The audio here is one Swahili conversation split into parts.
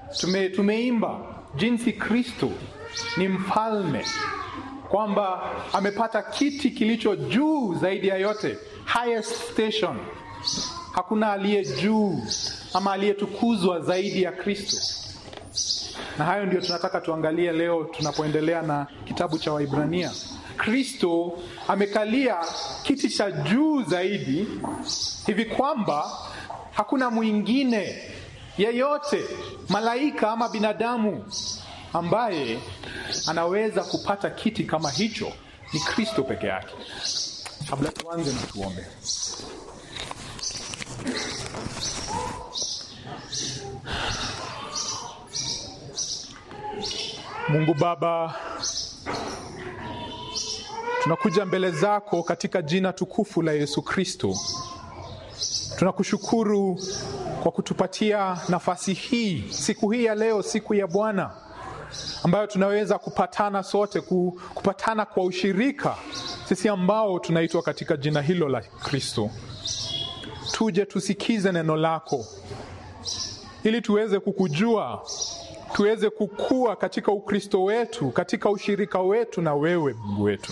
tume, tumeimba jinsi Kristo ni mfalme, kwamba amepata kiti kilicho juu zaidi ya yote, highest station. Hakuna aliye juu ama aliyetukuzwa zaidi ya Kristo. Na hayo ndio tunataka tuangalie leo tunapoendelea na kitabu cha Waibrania. Kristo amekalia kiti cha juu zaidi hivi kwamba hakuna mwingine yeyote, malaika ama binadamu, ambaye anaweza kupata kiti kama hicho. Ni Kristo peke yake. Kabla tuanze, na tuombe. Mungu Baba, tunakuja mbele zako katika jina tukufu la Yesu Kristo. Tunakushukuru kwa kutupatia nafasi hii siku hii ya leo, siku ya Bwana ambayo tunaweza kupatana sote, kupatana kwa ushirika, sisi ambao tunaitwa katika jina hilo la Kristo. Tuje tusikize neno lako ili tuweze kukujua tuweze kukua katika Ukristo wetu, katika ushirika wetu na wewe Mungu wetu.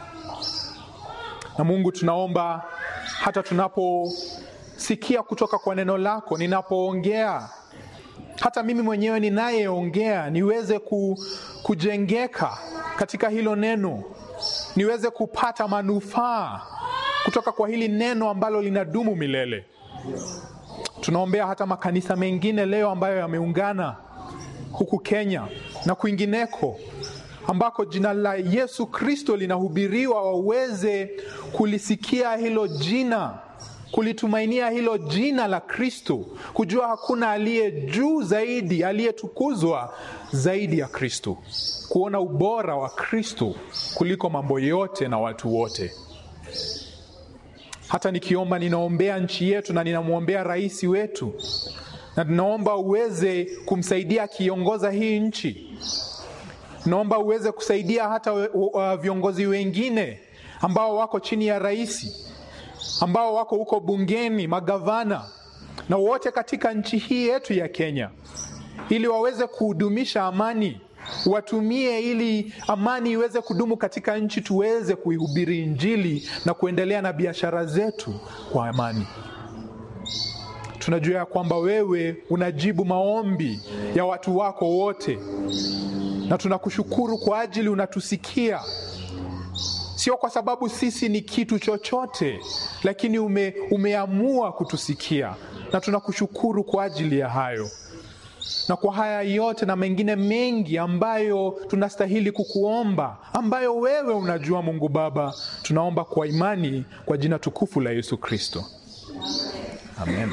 Na Mungu, tunaomba hata tunaposikia kutoka kwa neno lako, ninapoongea, hata mimi mwenyewe ninayeongea, niweze ku, kujengeka katika hilo neno, niweze kupata manufaa kutoka kwa hili neno ambalo linadumu milele. Tunaombea hata makanisa mengine leo ambayo yameungana huku Kenya na kwingineko ambako jina la Yesu Kristo linahubiriwa, waweze kulisikia hilo jina, kulitumainia hilo jina la Kristo, kujua hakuna aliye juu zaidi, aliyetukuzwa zaidi ya Kristo, kuona ubora wa Kristo kuliko mambo yote na watu wote. Hata nikiomba, ninaombea nchi yetu na ninamwombea rais wetu na tunaomba uweze kumsaidia akiongoza hii nchi. Naomba uweze kusaidia hata uh, viongozi wengine ambao wako chini ya rais, ambao wako huko bungeni, magavana na wote katika nchi hii yetu ya Kenya, ili waweze kuhudumisha amani, watumie ili amani iweze kudumu katika nchi, tuweze kuihubiri Injili na kuendelea na biashara zetu kwa amani. Tunajua ya kwamba wewe unajibu maombi ya watu wako wote, na tunakushukuru kwa ajili unatusikia, sio kwa sababu sisi ni kitu chochote, lakini ume, umeamua kutusikia, na tunakushukuru kwa ajili ya hayo na kwa haya yote na mengine mengi ambayo tunastahili kukuomba, ambayo wewe unajua. Mungu Baba, tunaomba kwa imani kwa jina tukufu la Yesu Kristo, amen.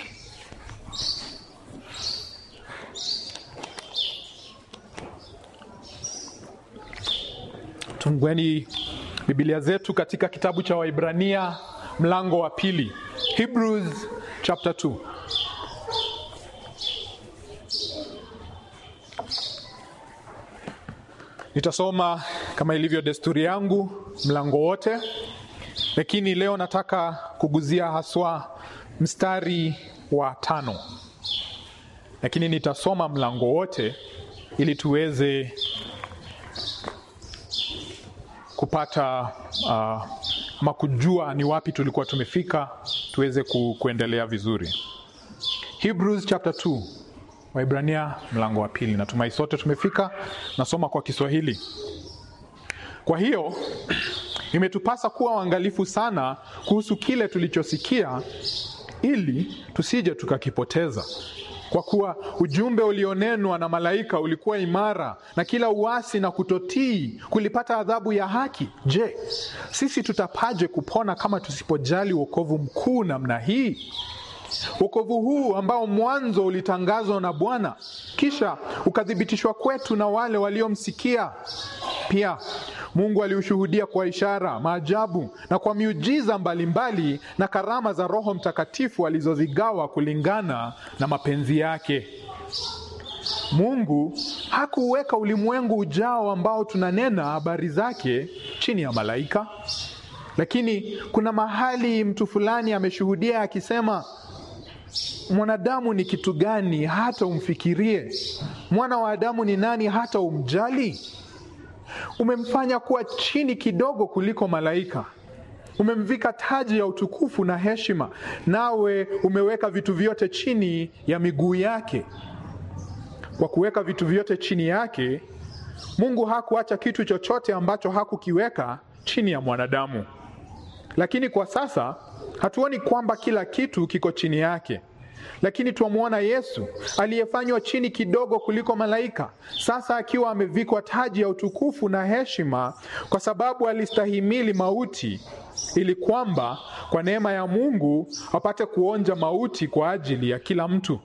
Tungueni Biblia zetu katika kitabu cha Waibrania mlango wa pili, Hebrews chapter 2. Nitasoma kama ilivyo desturi yangu mlango wote, lakini leo nataka kuguzia haswa mstari wa tano, lakini nitasoma mlango wote ili tuweze kupata uh, ama kujua ni wapi tulikuwa tumefika, tuweze ku, kuendelea vizuri. Hebrews chapter 2, Waibrania mlango wa pili. Natumai sote tumefika. Nasoma kwa Kiswahili. Kwa hiyo imetupasa kuwa waangalifu sana kuhusu kile tulichosikia, ili tusije tukakipoteza. Kwa kuwa ujumbe ulionenwa na malaika ulikuwa imara, na kila uasi na kutotii kulipata adhabu ya haki. Je, sisi tutapaje kupona kama tusipojali wokovu mkuu namna hii? Wokovu huu ambao mwanzo ulitangazwa na Bwana, kisha ukathibitishwa kwetu na wale waliomsikia. Pia Mungu aliushuhudia kwa ishara, maajabu na kwa miujiza mbalimbali mbali, na karama za Roho Mtakatifu alizozigawa kulingana na mapenzi yake. Mungu hakuweka ulimwengu ujao ambao tunanena habari zake chini ya malaika, lakini kuna mahali mtu fulani ameshuhudia akisema mwanadamu ni kitu gani hata umfikirie? Mwana wa Adamu ni nani hata umjali? Umemfanya kuwa chini kidogo kuliko malaika, umemvika taji ya utukufu na heshima, nawe umeweka vitu vyote chini ya miguu yake. Kwa kuweka vitu vyote chini yake, Mungu hakuacha kitu chochote ambacho hakukiweka chini ya mwanadamu. Lakini kwa sasa hatuoni kwamba kila kitu kiko chini yake, lakini twamwona Yesu aliyefanywa chini kidogo kuliko malaika, sasa akiwa amevikwa taji ya utukufu na heshima, kwa sababu alistahimili mauti, ili kwamba kwa neema ya Mungu apate kuonja mauti kwa ajili ya kila mtu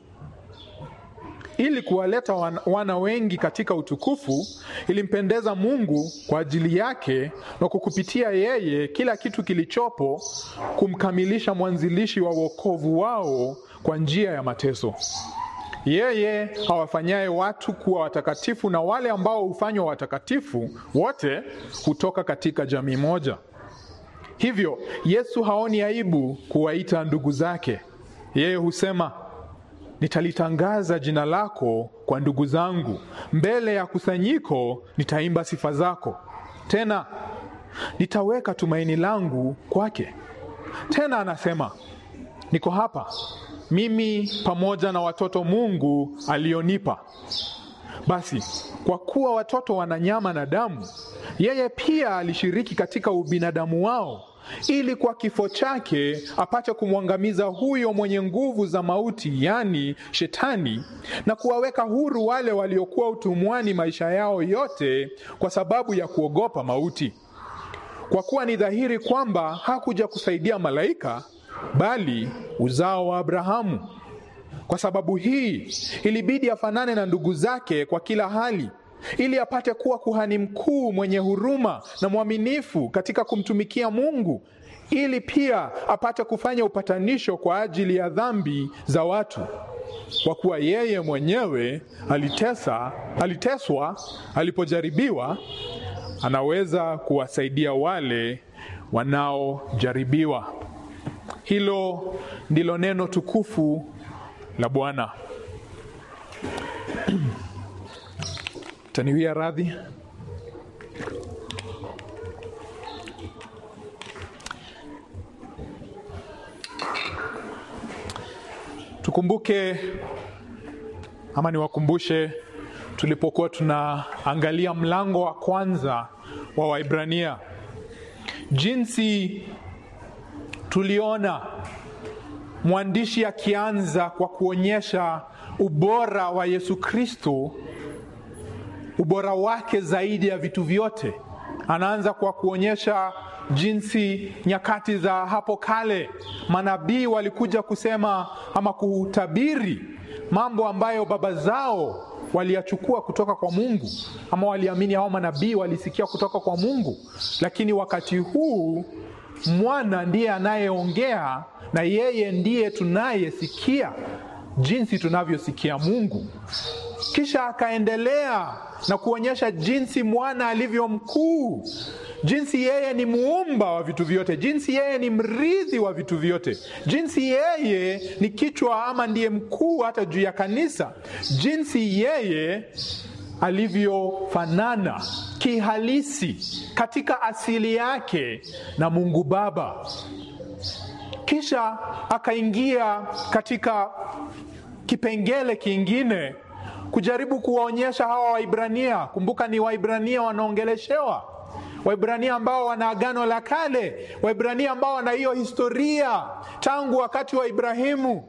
ili kuwaleta wana wengi katika utukufu. Ilimpendeza Mungu kwa ajili yake na kwa kupitia yeye kila kitu kilichopo kumkamilisha mwanzilishi wa wokovu wao kwa njia ya mateso. Yeye awafanyaye watu kuwa watakatifu na wale ambao hufanywa watakatifu wote hutoka katika jamii moja. Hivyo Yesu haoni aibu kuwaita ndugu zake. Yeye husema Nitalitangaza jina lako kwa ndugu zangu, mbele ya kusanyiko nitaimba sifa zako. Tena nitaweka tumaini langu kwake. Tena anasema, niko hapa mimi pamoja na watoto Mungu alionipa. Basi kwa kuwa watoto wana nyama na damu, yeye pia alishiriki katika ubinadamu wao ili kwa kifo chake apate kumwangamiza huyo mwenye nguvu za mauti, yaani Shetani, na kuwaweka huru wale waliokuwa utumwani maisha yao yote kwa sababu ya kuogopa mauti. Kwa kuwa ni dhahiri kwamba hakuja kusaidia malaika, bali uzao wa Abrahamu. Kwa sababu hii ilibidi afanane na ndugu zake kwa kila hali ili apate kuwa kuhani mkuu mwenye huruma na mwaminifu katika kumtumikia Mungu, ili pia apate kufanya upatanisho kwa ajili ya dhambi za watu. Kwa kuwa yeye mwenyewe alitesa, aliteswa alipojaribiwa, anaweza kuwasaidia wale wanaojaribiwa. Hilo ndilo neno tukufu la Bwana. Taniwia radhi. Tukumbuke ama niwakumbushe, tulipokuwa tunaangalia mlango wa kwanza wa Waibrania, jinsi tuliona mwandishi akianza kwa kuonyesha ubora wa Yesu Kristo ubora wake zaidi ya vitu vyote. Anaanza kwa kuonyesha jinsi nyakati za hapo kale manabii walikuja kusema ama kutabiri mambo ambayo baba zao waliyachukua kutoka kwa Mungu, ama waliamini hao manabii walisikia kutoka kwa Mungu, lakini wakati huu mwana ndiye anayeongea na yeye ndiye tunayesikia jinsi tunavyosikia Mungu. Kisha akaendelea na kuonyesha jinsi mwana alivyo mkuu, jinsi yeye ni muumba wa vitu vyote, jinsi yeye ni mrithi wa vitu vyote, jinsi yeye ni kichwa ama ndiye mkuu hata juu ya kanisa, jinsi yeye alivyofanana kihalisi katika asili yake na Mungu Baba. Kisha akaingia katika kipengele kingine kujaribu kuwaonyesha hawa Waibrania. Kumbuka ni Waibrania wanaongeleshewa, Waibrania ambao wana agano la kale, Waibrania ambao wana hiyo historia tangu wakati wa Ibrahimu.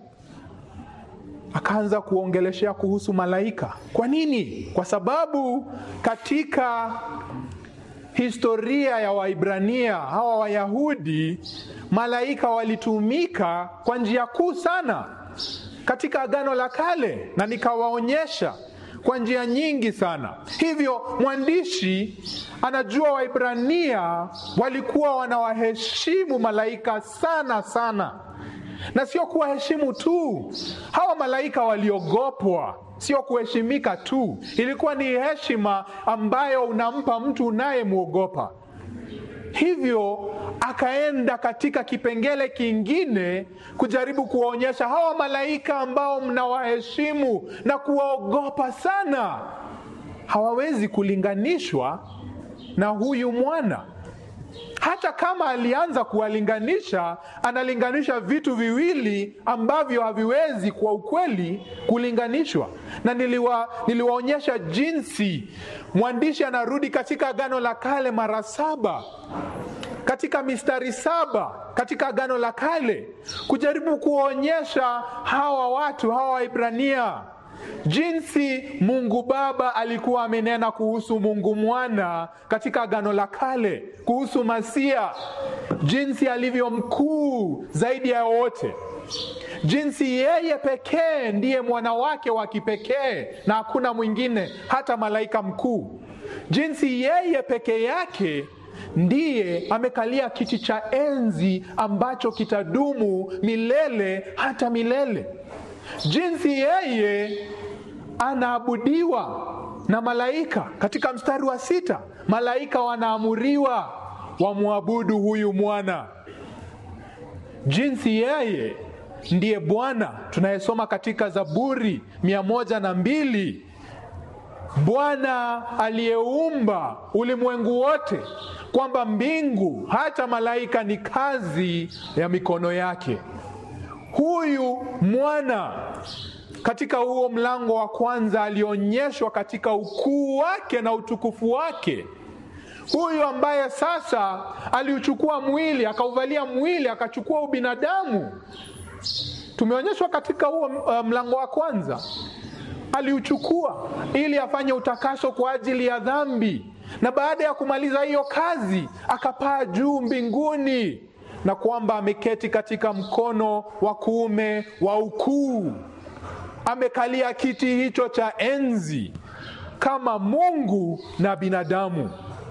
Akaanza kuongeleshea kuhusu malaika. Kwa nini? Kwa sababu katika historia ya Waibrania hawa Wayahudi, malaika walitumika kwa njia kuu sana katika agano la kale, na nikawaonyesha kwa njia nyingi sana. Hivyo mwandishi anajua Waibrania walikuwa wanawaheshimu malaika sana sana, na sio kuwaheshimu tu. Hawa malaika waliogopwa, sio kuheshimika tu. Ilikuwa ni heshima ambayo unampa mtu unayemwogopa. hivyo akaenda katika kipengele kingine kujaribu kuwaonyesha hawa malaika ambao mnawaheshimu na kuwaogopa sana hawawezi kulinganishwa na huyu mwana hata kama alianza kuwalinganisha analinganisha vitu viwili ambavyo haviwezi kwa ukweli kulinganishwa na niliwa, niliwaonyesha jinsi mwandishi anarudi katika agano la kale mara saba katika mistari saba katika agano la kale kujaribu kuwaonyesha hawa watu hawa waibrania jinsi mungu baba alikuwa amenena kuhusu mungu mwana katika agano la kale kuhusu masia jinsi alivyo mkuu zaidi ya wote jinsi yeye pekee ndiye mwana wake wa kipekee na hakuna mwingine hata malaika mkuu jinsi yeye pekee yake ndiye amekalia kiti cha enzi ambacho kitadumu milele hata milele jinsi yeye anaabudiwa na malaika katika mstari wa sita malaika wanaamuriwa wamwabudu huyu mwana jinsi yeye ndiye bwana tunayesoma katika zaburi mia moja na mbili bwana aliyeumba ulimwengu wote kwamba mbingu hata malaika ni kazi ya mikono yake huyu mwana katika huo mlango wa kwanza alionyeshwa katika ukuu wake na utukufu wake huyu ambaye sasa aliuchukua mwili akauvalia mwili akachukua ubinadamu tumeonyeshwa katika huo uh, mlango wa kwanza aliuchukua ili afanye utakaso kwa ajili ya dhambi na baada ya kumaliza hiyo kazi akapaa juu mbinguni na kwamba ameketi katika mkono wa kuume wa ukuu amekalia kiti hicho cha enzi kama mungu na binadamu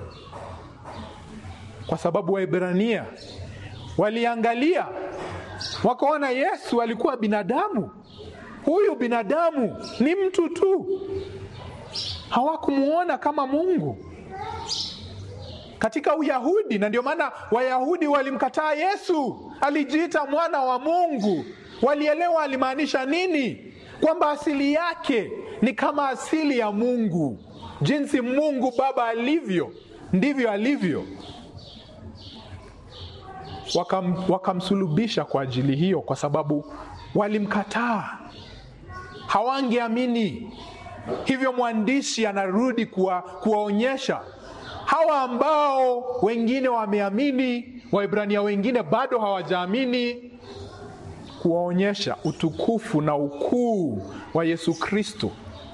kwa sababu waibrania waliangalia wakaona yesu alikuwa binadamu huyu binadamu ni mtu tu hawakumuona kama mungu katika uyahudi na ndio maana wayahudi walimkataa yesu alijiita mwana wa mungu walielewa alimaanisha nini kwamba asili yake ni kama asili ya mungu jinsi mungu baba alivyo ndivyo alivyo Wakam, wakamsulubisha kwa ajili hiyo kwa sababu walimkataa hawangeamini hivyo mwandishi anarudi kuwa, kuwaonyesha hawa ambao wengine wameamini waibrania wengine bado hawajaamini kuwaonyesha utukufu na ukuu wa yesu kristo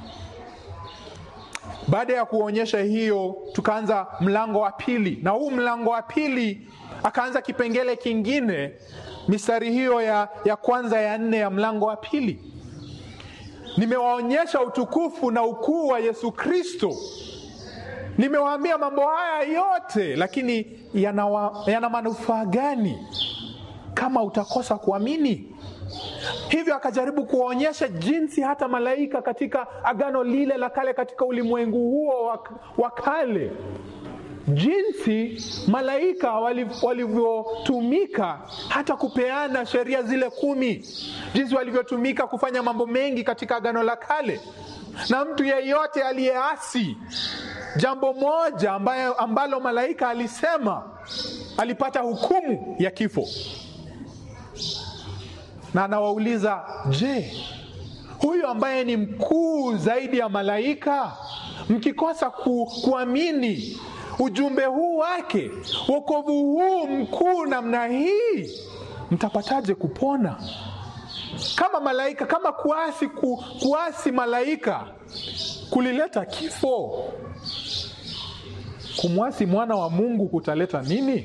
baada ya kuonyesha hiyo tukaanza mlango wa pili na huu mlango wa pili akaanza kipengele kingine mistari hiyo ya, ya kwanza ya nne ya mlango wa pili nimewaonyesha utukufu na ukuu wa yesu kristo nimewaambia mambo haya yote lakini yana, yana manufaa gani kama utakosa kuamini hivyo akajaribu kuwaonyesha jinsi hata malaika katika agano lile la kale katika ulimwengu huo wa kale jinsi malaika walivyotumika hata kupeana sheria zile kumi jinsi walivyotumika kufanya mambo mengi katika agano la kale na mtu yeyote aliyeasi jambo moja ambayo, ambalo malaika alisema alipata hukumu ya kifo na anawauliza je huyu ambaye ni mkuu zaidi ya malaika mkikosa ku, kuamini ujumbe huu wake wokovu huu mkuu namna hii mtapataje kupona kama malaika kama kuasi ku, kuasi malaika kulileta kifo kumwasi mwana wa mungu kutaleta nini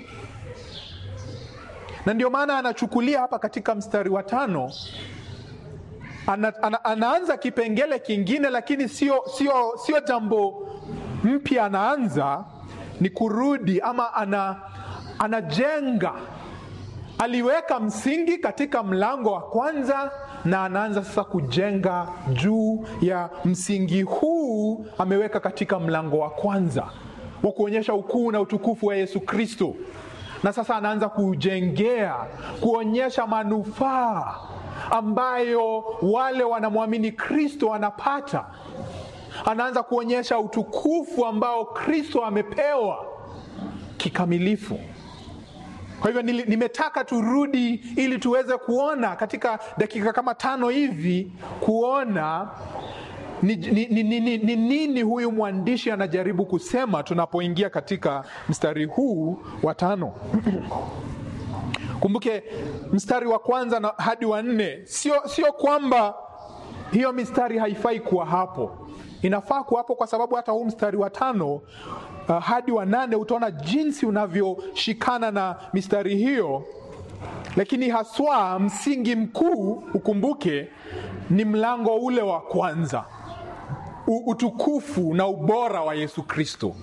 na ndio maana anachukulia hapa katika mstari wa tano ana, ana, anaanza kipengele kingine lakini sio sio sio jambo mpya anaanza ni kurudi ama ana, anajenga aliweka msingi katika mlango wa kwanza na anaanza sasa kujenga juu ya msingi huu ameweka katika mlango wa kwanza wa kuonyesha ukuu na utukufu wa Yesu Kristo, na sasa anaanza kujengea, kuonyesha manufaa ambayo wale wanamwamini Kristo wanapata. Anaanza kuonyesha utukufu ambao Kristo amepewa kikamilifu. Kwa hivyo nimetaka turudi ili tuweze kuona katika dakika kama tano hivi, kuona ni nini ni, ni, ni, ni, ni huyu mwandishi anajaribu kusema tunapoingia katika mstari huu wa tano. Kumbuke mstari wa kwanza na hadi wa nne, sio sio kwamba hiyo mistari haifai kuwa hapo, inafaa kuwa hapo kwa sababu hata huu mstari wa tano uh, hadi wa nane utaona jinsi unavyoshikana na mistari hiyo, lakini haswa msingi mkuu ukumbuke ni mlango ule wa kwanza, utukufu na ubora wa Yesu Kristo.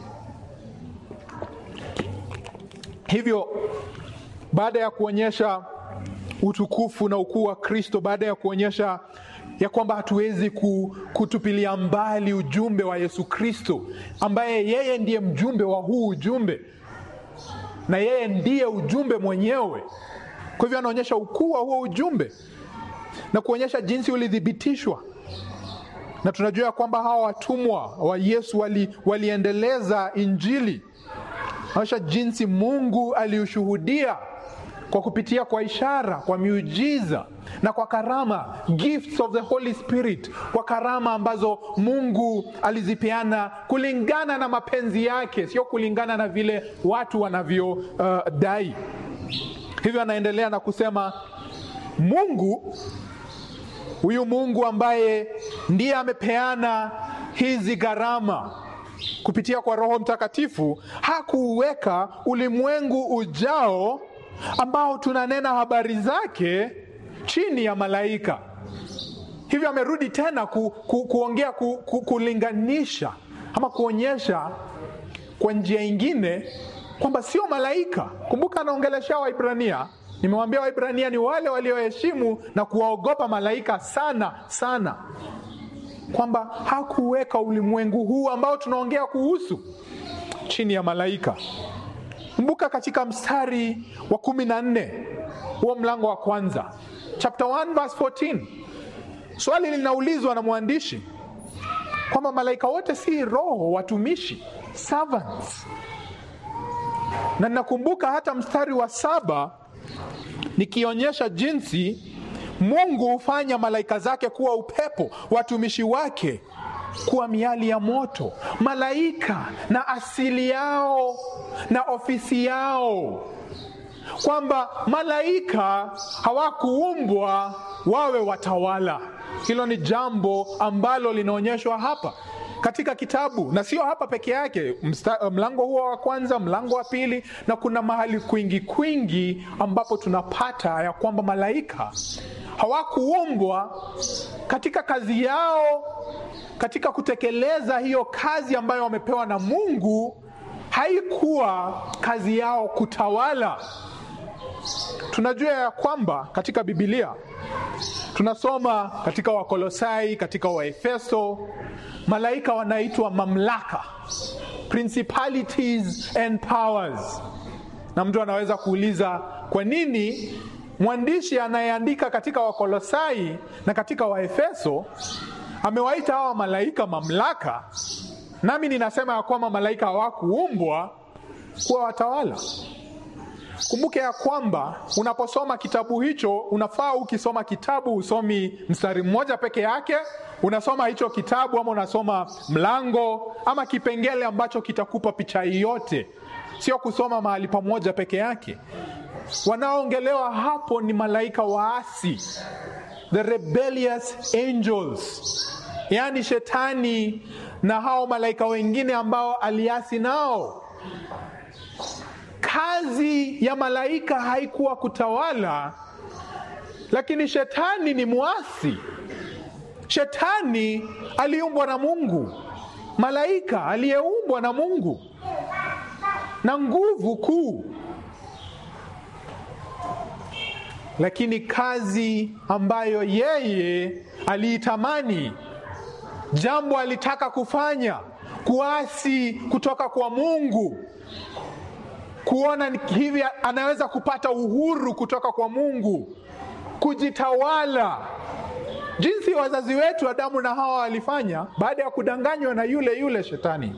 Hivyo baada ya kuonyesha utukufu na ukuu wa Kristo, baada ya kuonyesha ya kwamba hatuwezi kutupilia mbali ujumbe wa Yesu Kristo, ambaye yeye ndiye mjumbe wa huu ujumbe na yeye ndiye ujumbe mwenyewe. Kwa hivyo anaonyesha ukuu wa huo ujumbe na kuonyesha jinsi ulithibitishwa, na tunajua ya kwamba hawa watumwa wa Yesu wali, waliendeleza Injili. Anaonyesha jinsi Mungu aliushuhudia kwa kupitia kwa ishara, kwa miujiza na kwa karama, gifts of the Holy Spirit, kwa karama ambazo Mungu alizipeana kulingana na mapenzi yake, sio kulingana na vile watu wanavyodai. Uh, hivyo anaendelea na kusema Mungu huyu Mungu ambaye ndiye amepeana hizi gharama kupitia kwa Roho Mtakatifu hakuuweka ulimwengu ujao ambao tunanena habari zake chini ya malaika. Hivyo amerudi tena ku, ku, kuongea ku, ku, kulinganisha ama kuonyesha kwa njia ingine kwamba sio malaika. Kumbuka anaongelesha Waibrania. Nimewambia Waibrania ni wale walioheshimu na kuwaogopa malaika sana sana, kwamba hakuweka ulimwengu huu ambao tunaongea kuhusu chini ya malaika. Kumbuka katika mstari wa kumi na nne huo mlango wa kwanza chapter 1 verse 14, swali linaulizwa na mwandishi kwamba malaika wote si roho, watumishi, servants. Na ninakumbuka hata mstari wa saba nikionyesha jinsi Mungu hufanya malaika zake kuwa upepo, watumishi wake kuwa miali ya moto. Malaika na asili yao na ofisi yao, kwamba malaika hawakuumbwa wawe watawala. Hilo ni jambo ambalo linaonyeshwa hapa katika kitabu, na sio hapa peke yake. Msta, mlango huo wa kwanza, mlango wa pili, na kuna mahali kwingi kwingi ambapo tunapata ya kwamba malaika hawakuumbwa katika kazi yao, katika kutekeleza hiyo kazi ambayo wamepewa na Mungu. Haikuwa kazi yao kutawala. Tunajua ya kwamba katika Biblia tunasoma katika Wakolosai, katika Waefeso, malaika wanaitwa mamlaka, principalities and powers. Na mtu anaweza kuuliza kwa nini mwandishi anayeandika katika Wakolosai na katika Waefeso amewaita hawa malaika mamlaka, nami ninasema ya kwamba malaika hawakuumbwa kuwa watawala. Kumbuke ya kwamba unaposoma kitabu hicho, unafaa ukisoma kitabu usomi mstari mmoja peke yake, unasoma hicho kitabu ama unasoma mlango ama kipengele ambacho kitakupa picha yote, sio kusoma mahali pamoja peke yake. Wanaoongelewa hapo ni malaika waasi, the rebellious angels, yaani shetani na hao malaika wengine ambao aliasi nao. Kazi ya malaika haikuwa kutawala, lakini shetani ni mwasi. Shetani aliumbwa na Mungu, malaika aliyeumbwa na Mungu na nguvu kuu, lakini kazi ambayo yeye aliitamani, jambo alitaka kufanya, kuasi kutoka kwa Mungu, kuona hivi anaweza kupata uhuru kutoka kwa Mungu, kujitawala, jinsi wazazi wetu Adamu na Hawa walifanya baada ya kudanganywa na yule yule Shetani.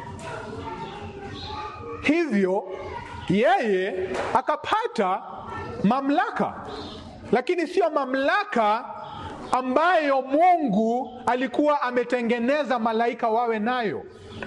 Hivyo yeye akapata mamlaka, lakini sio mamlaka ambayo Mungu alikuwa ametengeneza malaika wawe nayo.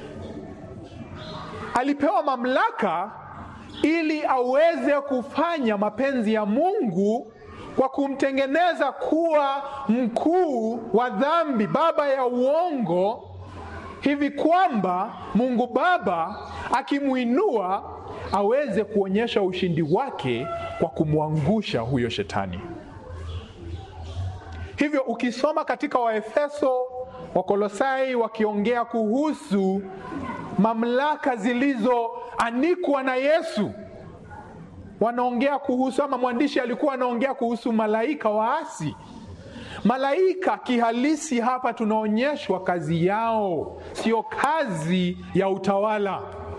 Alipewa mamlaka ili aweze kufanya mapenzi ya Mungu kwa kumtengeneza kuwa mkuu wa dhambi, baba ya uongo, hivi kwamba Mungu Baba akimwinua aweze kuonyesha ushindi wake kwa kumwangusha huyo shetani. Hivyo ukisoma katika Waefeso, Wakolosai wakiongea kuhusu mamlaka zilizoanikwa na Yesu, wanaongea kuhusu ama mwandishi alikuwa anaongea kuhusu malaika waasi. Malaika kihalisi hapa tunaonyeshwa kazi yao, sio kazi ya utawala,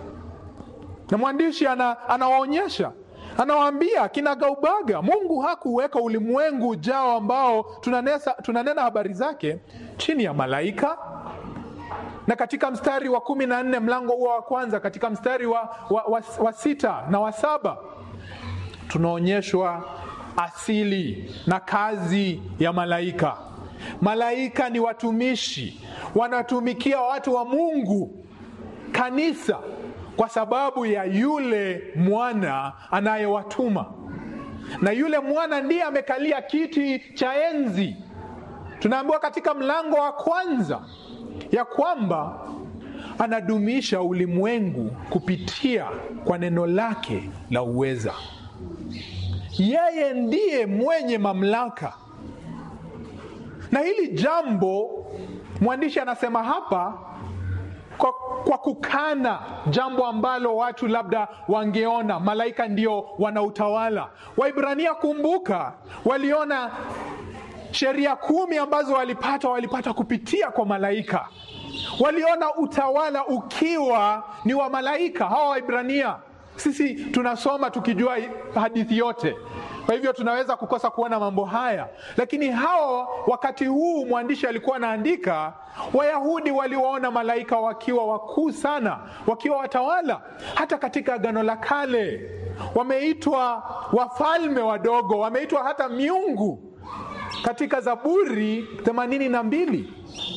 na mwandishi ana, anawaonyesha anawaambia kinagaubaga, Mungu hakuweka ulimwengu ujao ambao tunanesa, tunanena habari zake chini ya malaika. Na katika mstari wa kumi na nne mlango huo wa kwanza, katika mstari wa, wa, wa, wa sita na wa saba tunaonyeshwa asili na kazi ya malaika. Malaika ni watumishi, wanatumikia watu wa Mungu, kanisa kwa sababu ya yule mwana anayewatuma, na yule mwana ndiye amekalia kiti cha enzi. Tunaambiwa katika mlango wa kwanza ya kwamba anadumisha ulimwengu kupitia kwa neno lake la uweza. Yeye ndiye mwenye mamlaka, na hili jambo mwandishi anasema hapa kwa, kwa kukana jambo ambalo watu labda wangeona malaika ndio wanautawala. Waibrania, kumbuka, waliona sheria kumi ambazo walipata walipata kupitia kwa malaika. Waliona utawala ukiwa ni wa malaika hawa Waibrania. Sisi tunasoma tukijua hadithi yote, kwa hivyo tunaweza kukosa kuona mambo haya, lakini hao, wakati huu mwandishi alikuwa anaandika, Wayahudi waliwaona malaika wakiwa wakuu sana, wakiwa watawala. Hata katika Agano la Kale wameitwa wafalme wadogo, wameitwa hata miungu katika Zaburi themanini na mbili.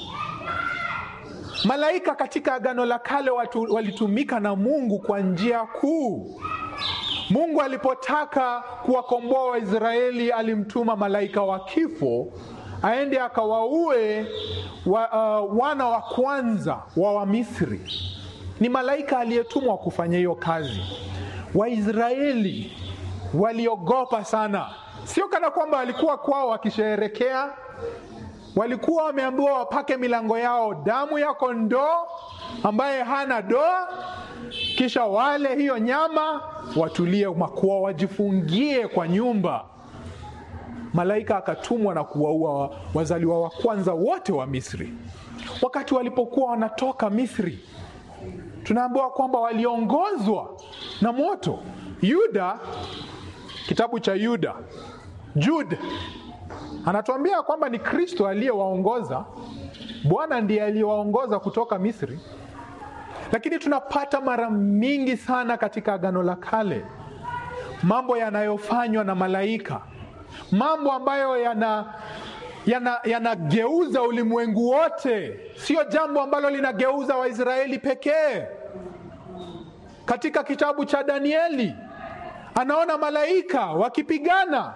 Malaika katika Agano la Kale watu, walitumika na Mungu kwa njia kuu. Mungu alipotaka kuwakomboa Waisraeli alimtuma malaika wa kifo aende akawaue wa, uh, wana wa kwanza wa Wamisri. Ni malaika aliyetumwa kufanya hiyo kazi. Waisraeli waliogopa sana, sio kana kwamba walikuwa kwao wakisherekea walikuwa wameambiwa wapake milango yao damu ya kondoo ambaye hana doa, kisha wale hiyo nyama, watulie makuwa, wajifungie kwa nyumba. Malaika akatumwa na kuwaua wazaliwa wa kwanza wote wa Misri. Wakati walipokuwa wanatoka Misri, tunaambiwa kwamba waliongozwa na moto. Yuda, kitabu cha Yuda, Jude anatuambia kwamba ni Kristo aliyewaongoza. Bwana ndiye aliyewaongoza kutoka Misri, lakini tunapata mara mingi sana katika Agano la Kale mambo yanayofanywa na malaika, mambo ambayo yana yanageuza yana ulimwengu wote. Sio jambo ambalo linageuza Waisraeli pekee. Katika kitabu cha Danieli anaona malaika wakipigana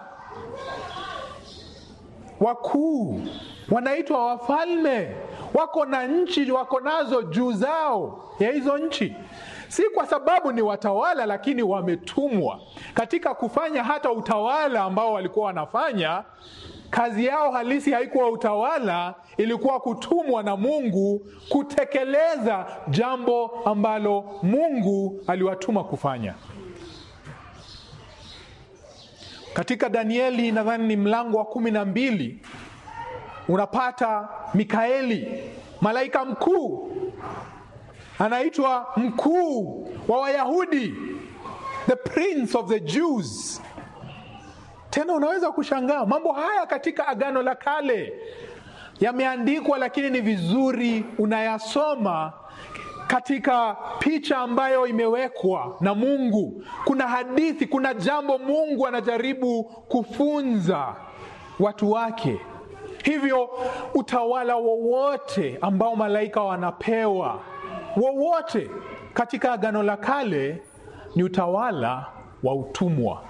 wakuu wanaitwa wafalme, wako na nchi, wako nazo juu zao ya hizo nchi, si kwa sababu ni watawala, lakini wametumwa katika kufanya hata utawala ambao walikuwa wanafanya. Kazi yao halisi haikuwa utawala, ilikuwa kutumwa na Mungu kutekeleza jambo ambalo Mungu aliwatuma kufanya. Katika Danieli nadhani ni mlango wa kumi na mbili unapata Mikaeli malaika mkuu anaitwa mkuu wa Wayahudi, the prince of the Jews. Tena unaweza kushangaa mambo haya katika Agano la Kale yameandikwa, lakini ni vizuri unayasoma katika picha ambayo imewekwa na Mungu. Kuna hadithi, kuna jambo Mungu anajaribu kufunza watu wake. Hivyo utawala wowote ambao malaika wanapewa, wowote katika Agano la Kale, ni utawala wa utumwa.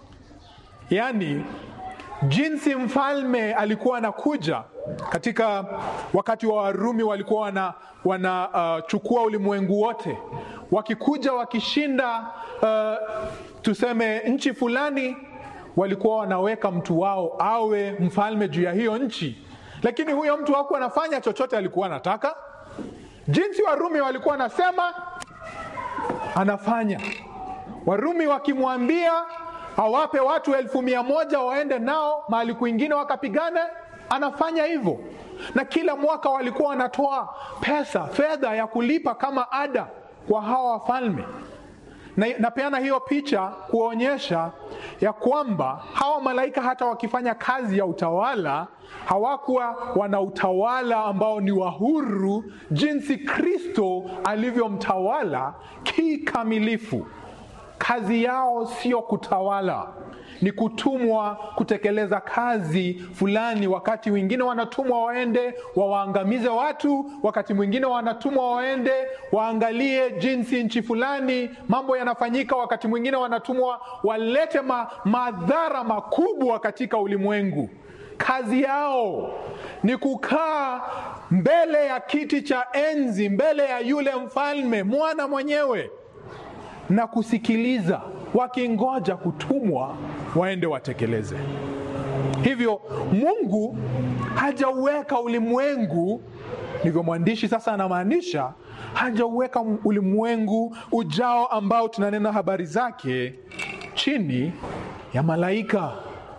Yaani, jinsi mfalme alikuwa anakuja katika wakati wa Warumi, walikuwa wana wanachukua uh, ulimwengu wote, wakikuja wakishinda, uh, tuseme nchi fulani, walikuwa wanaweka mtu wao awe mfalme juu ya hiyo nchi, lakini huyo mtu hakuwa anafanya chochote alikuwa anataka. Jinsi Warumi walikuwa wanasema, anafanya. Warumi wakimwambia awape watu elfu mia moja waende nao mahali kwingine wakapigane, anafanya hivyo. Na kila mwaka walikuwa wanatoa pesa, fedha ya kulipa kama ada kwa hawa wafalme. Na napeana hiyo picha kuonyesha ya kwamba hawa malaika hata wakifanya kazi ya utawala hawakuwa wana utawala ambao ni wa huru, jinsi Kristo alivyomtawala kikamilifu. Kazi yao sio kutawala, ni kutumwa kutekeleza kazi fulani. Wakati wengine wanatumwa waende wawaangamize watu, wakati mwingine wanatumwa waende waangalie jinsi nchi fulani mambo yanafanyika, wakati mwingine wanatumwa walete ma, madhara makubwa katika ulimwengu. Kazi yao ni kukaa mbele ya kiti cha enzi, mbele ya yule mfalme, mwana mwenyewe na kusikiliza, wakingoja kutumwa waende watekeleze. Hivyo Mungu hajauweka ulimwengu, ndivyo mwandishi sasa anamaanisha, hajauweka ulimwengu ujao ambao tunanena habari zake chini ya malaika,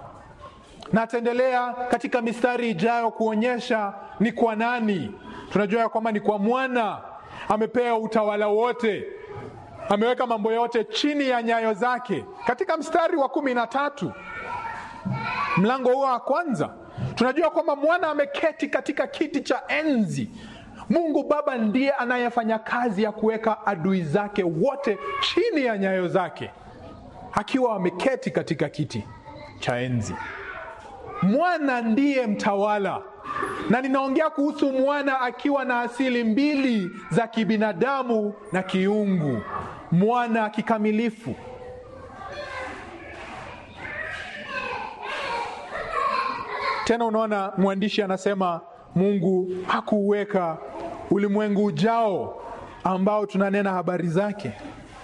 na ataendelea katika mistari ijayo kuonyesha ni kwa nani. Tunajua ya kwamba ni kwa mwana, amepewa utawala wote ameweka mambo yote chini ya nyayo zake. Katika mstari wa kumi na tatu mlango huo wa kwanza tunajua kwamba mwana ameketi katika kiti cha enzi. Mungu Baba ndiye anayefanya kazi ya kuweka adui zake wote chini ya nyayo zake, akiwa ameketi katika kiti cha enzi. Mwana ndiye mtawala, na ninaongea kuhusu mwana akiwa na asili mbili za kibinadamu na kiungu, mwana kikamilifu. Tena unaona mwandishi anasema Mungu hakuweka ulimwengu ujao ambao tunanena habari zake.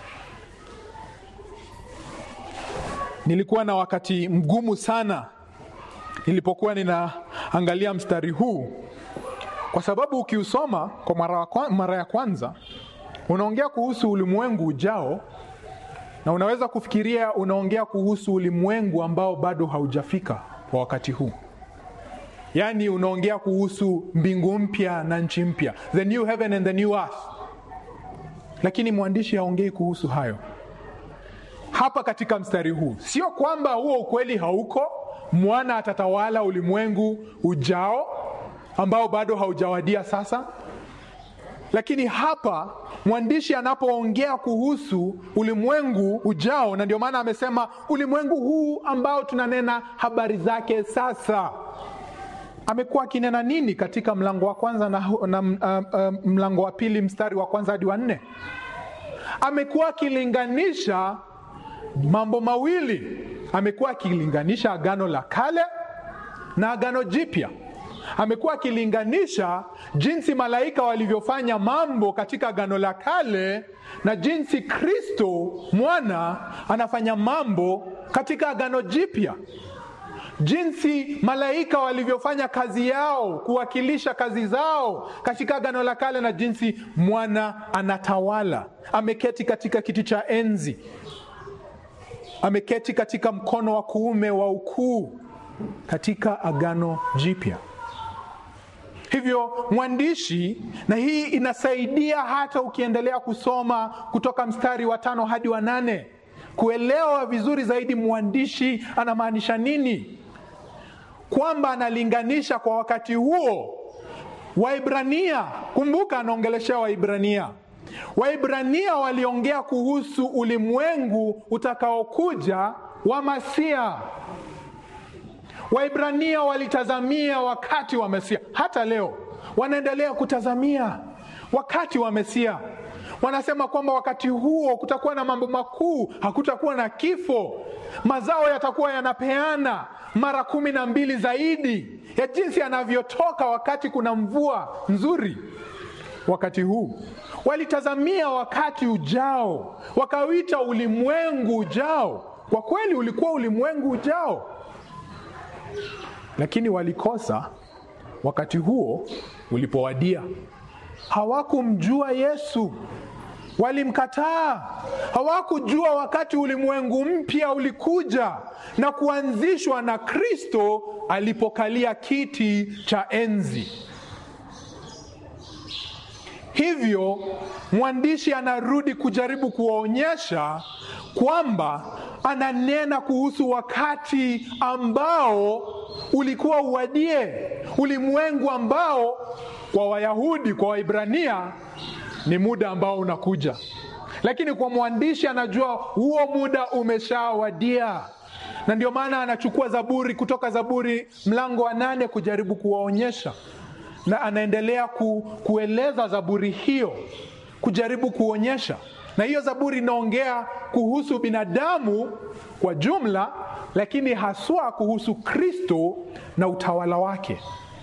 Nilikuwa na wakati mgumu sana nilipokuwa ninaangalia mstari huu, kwa sababu ukiusoma kwa mara, mara ya kwanza unaongea kuhusu ulimwengu ujao, na unaweza kufikiria unaongea kuhusu ulimwengu ambao bado haujafika kwa wakati huu, yaani unaongea kuhusu mbingu mpya na nchi mpya, the new heaven and the new earth. Lakini mwandishi haongei kuhusu hayo hapa katika mstari huu. Sio kwamba huo ukweli hauko mwana atatawala ulimwengu ujao ambao bado haujawadia sasa, lakini hapa mwandishi anapoongea kuhusu ulimwengu ujao, na ndio maana amesema ulimwengu huu ambao tunanena habari zake sasa. Amekuwa akinena nini katika mlango wa kwanza na, na uh, uh, mlango wa pili mstari wa kwanza hadi wa nne? Amekuwa akilinganisha mambo mawili amekuwa akilinganisha agano la kale na agano jipya. Amekuwa akilinganisha jinsi malaika walivyofanya mambo katika agano la kale na jinsi Kristo mwana anafanya mambo katika agano jipya, jinsi malaika walivyofanya kazi yao kuwakilisha kazi zao katika agano la kale na jinsi mwana anatawala, ameketi katika kiti cha enzi ameketi katika mkono wa kuume wa ukuu katika agano jipya. hivyo mwandishi na hii inasaidia hata ukiendelea kusoma kutoka mstari wa tano hadi wa nane kuelewa vizuri zaidi mwandishi anamaanisha nini kwamba analinganisha kwa wakati huo waibrania kumbuka anaongeleshea waibrania waibrania waliongea kuhusu ulimwengu utakaokuja wa masia waibrania walitazamia wakati wa mesia hata leo wanaendelea kutazamia wakati wa mesia wanasema kwamba wakati huo kutakuwa na mambo makuu hakutakuwa na kifo mazao yatakuwa yanapeana mara kumi na mbili zaidi ya jinsi yanavyotoka wakati kuna mvua nzuri wakati huu walitazamia wakati ujao wakawita ulimwengu ujao kwa kweli ulikuwa ulimwengu ujao lakini walikosa wakati huo ulipowadia hawakumjua yesu walimkataa hawakujua wakati ulimwengu mpya ulikuja na kuanzishwa na kristo alipokalia kiti cha enzi hivyo mwandishi anarudi kujaribu kuwaonyesha kwamba ananena kuhusu wakati ambao ulikuwa uwadie ulimwengu ambao kwa wayahudi kwa waibrania ni muda ambao unakuja lakini kwa mwandishi anajua huo muda umeshawadia na ndio maana anachukua zaburi kutoka zaburi mlango wa nane kujaribu kuwaonyesha na anaendelea ku, kueleza zaburi hiyo kujaribu kuonyesha na hiyo zaburi inaongea kuhusu binadamu kwa jumla lakini haswa kuhusu kristo na utawala wake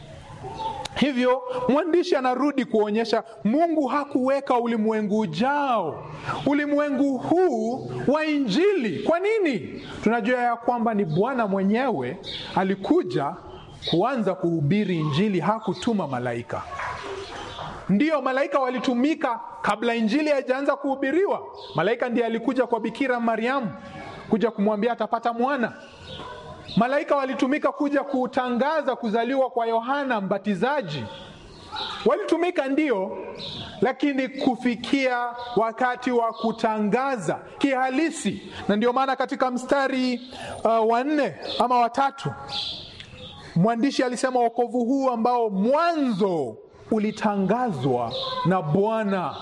hivyo mwandishi anarudi kuonyesha mungu hakuweka ulimwengu ujao ulimwengu huu wa injili kwa nini tunajua ya kwamba ni bwana mwenyewe alikuja kuanza kuhubiri injili hakutuma malaika ndiyo malaika walitumika kabla injili haijaanza kuhubiriwa malaika ndiye alikuja kwa bikira mariamu kuja kumwambia atapata mwana malaika walitumika kuja kutangaza kuzaliwa kwa yohana mbatizaji walitumika ndio lakini kufikia wakati wa kutangaza kihalisi na ndio maana katika mstari uh, wa nne ama watatu mwandishi alisema wokovu huu ambao mwanzo ulitangazwa na bwana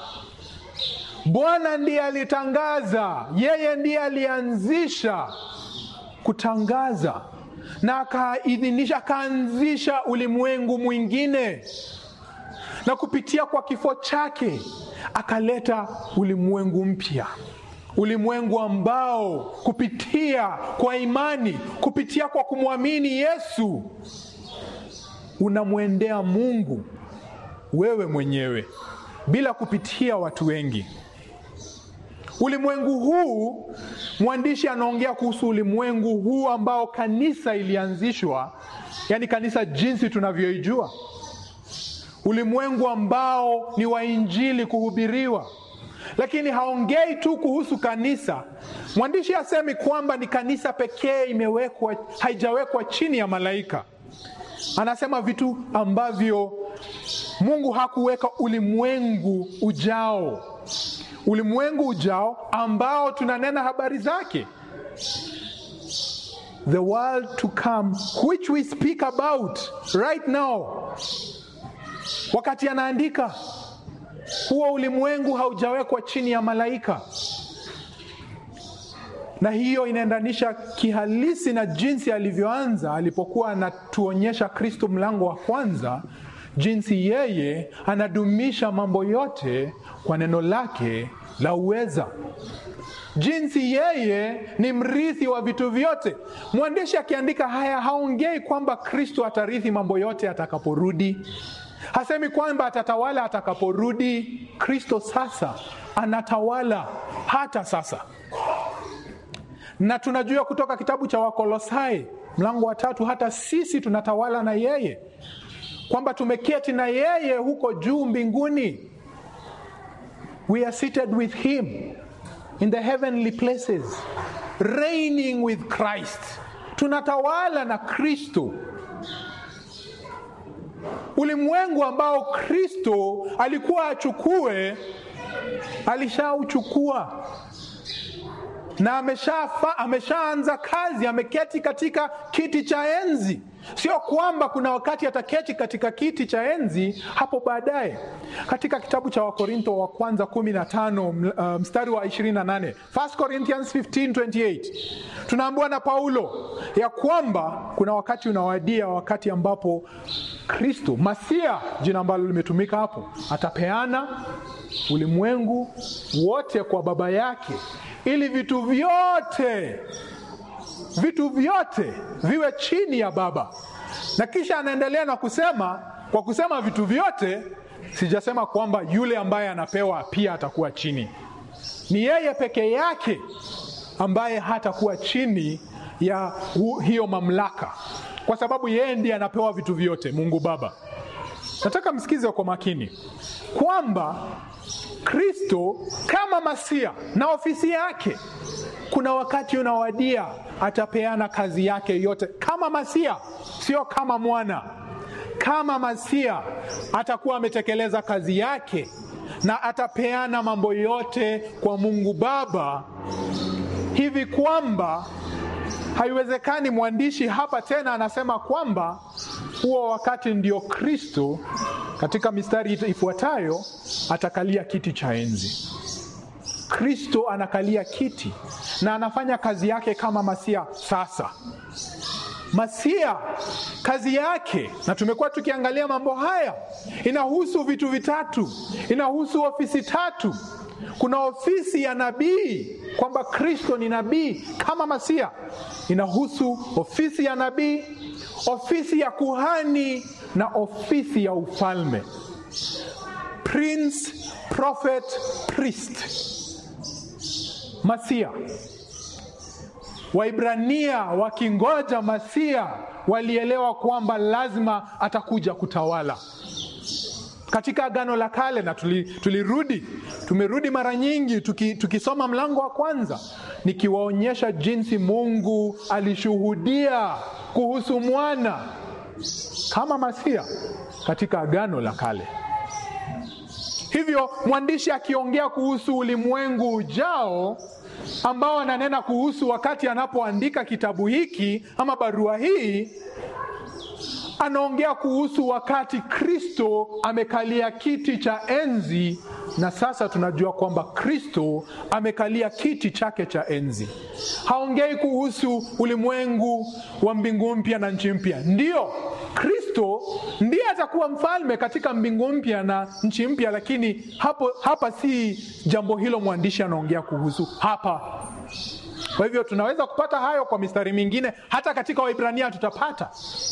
bwana ndiye alitangaza yeye ndiye alianzisha kutangaza na akaidhinisha akaanzisha ulimwengu mwingine na kupitia kwa kifo chake akaleta ulimwengu mpya ulimwengu ambao kupitia kwa imani kupitia kwa kumwamini yesu unamwendea mungu wewe mwenyewe bila kupitia watu wengi ulimwengu huu mwandishi anaongea kuhusu ulimwengu huu ambao kanisa ilianzishwa yaani kanisa jinsi tunavyoijua ulimwengu ambao ni wa injili kuhubiriwa lakini haongei tu kuhusu kanisa mwandishi asemi kwamba ni kanisa pekee imewekwa haijawekwa chini ya malaika anasema vitu ambavyo mungu hakuweka ulimwengu ujao ulimwengu ujao ambao tunanena habari zake the world to come which we speak about right now wakati anaandika huo ulimwengu haujawekwa chini ya malaika na hiyo inaendanisha kihalisi na jinsi alivyoanza alipokuwa anatuonyesha kristo mlango wa kwanza jinsi yeye anadumisha mambo yote kwa neno lake la uweza jinsi yeye ni mrithi wa vitu vyote mwandishi akiandika haya haongei kwamba kristo atarithi mambo yote atakaporudi hasemi kwamba atatawala atakaporudi kristo sasa anatawala hata sasa na tunajua kutoka kitabu cha wakolosai mlango wa tatu hata sisi tunatawala na yeye kwamba tumeketi na yeye huko juu mbinguni we are seated with him in the heavenly places reigning with christ tunatawala na kristo ulimwengu ambao Kristo alikuwa achukue, alishauchukua na ameshafa, ameshaanza kazi, ameketi katika kiti cha enzi. Sio kwamba kuna wakati ataketi katika kiti cha enzi hapo baadaye. Katika kitabu cha Wakorinto wa kwanza 15 mstari wa 28, 1 Corinthians 15:28 tunaambiwa na Paulo ya kwamba kuna wakati unawadia, wakati ambapo Kristo Masia, jina ambalo limetumika hapo, atapeana ulimwengu wote kwa Baba yake ili vitu vyote vitu vyote viwe chini ya Baba. Na kisha anaendelea na kusema, kwa kusema vitu vyote, sijasema kwamba yule ambaye anapewa pia atakuwa chini. Ni yeye peke yake ambaye hatakuwa chini ya hiyo mamlaka, kwa sababu yeye ndiye anapewa vitu vyote, Mungu Baba. Nataka msikize kwa makini kwamba Kristo kama Masia na ofisi yake, kuna wakati unawadia atapeana kazi yake yote kama Masia, sio kama mwana. Kama Masia atakuwa ametekeleza kazi yake na atapeana mambo yote kwa Mungu Baba, hivi kwamba haiwezekani. Mwandishi hapa tena anasema kwamba huo wakati ndio Kristo katika mistari ifuatayo atakalia kiti cha enzi. Kristo anakalia kiti na anafanya kazi yake kama Masia. Sasa Masia kazi yake, na tumekuwa tukiangalia mambo haya, inahusu vitu vitatu, inahusu ofisi tatu. Kuna ofisi ya nabii, kwamba Kristo ni nabii kama Masia, inahusu ofisi ya nabii, ofisi ya kuhani na ofisi ya ufalme, prince, prophet, priest. Masia. Waibrania wakingoja Masia walielewa kwamba lazima atakuja kutawala. Katika Agano la Kale na tulirudi tuli tumerudi mara nyingi tuki, tukisoma mlango wa kwanza nikiwaonyesha jinsi Mungu alishuhudia kuhusu mwana kama Masia katika Agano la Kale. Hivyo mwandishi akiongea kuhusu ulimwengu ujao ambao ananena kuhusu wakati anapoandika kitabu hiki ama barua hii, anaongea kuhusu wakati Kristo amekalia kiti cha enzi, na sasa tunajua kwamba Kristo amekalia kiti chake cha enzi. Haongei kuhusu ulimwengu wa mbingu mpya na nchi mpya. Ndiyo, Kristo ndiye atakuwa mfalme katika mbingu mpya na nchi mpya, lakini hapo hapa si jambo hilo mwandishi anaongea kuhusu hapa. Kwa hivyo tunaweza kupata hayo kwa mistari mingine, hata katika Waibrania tutapata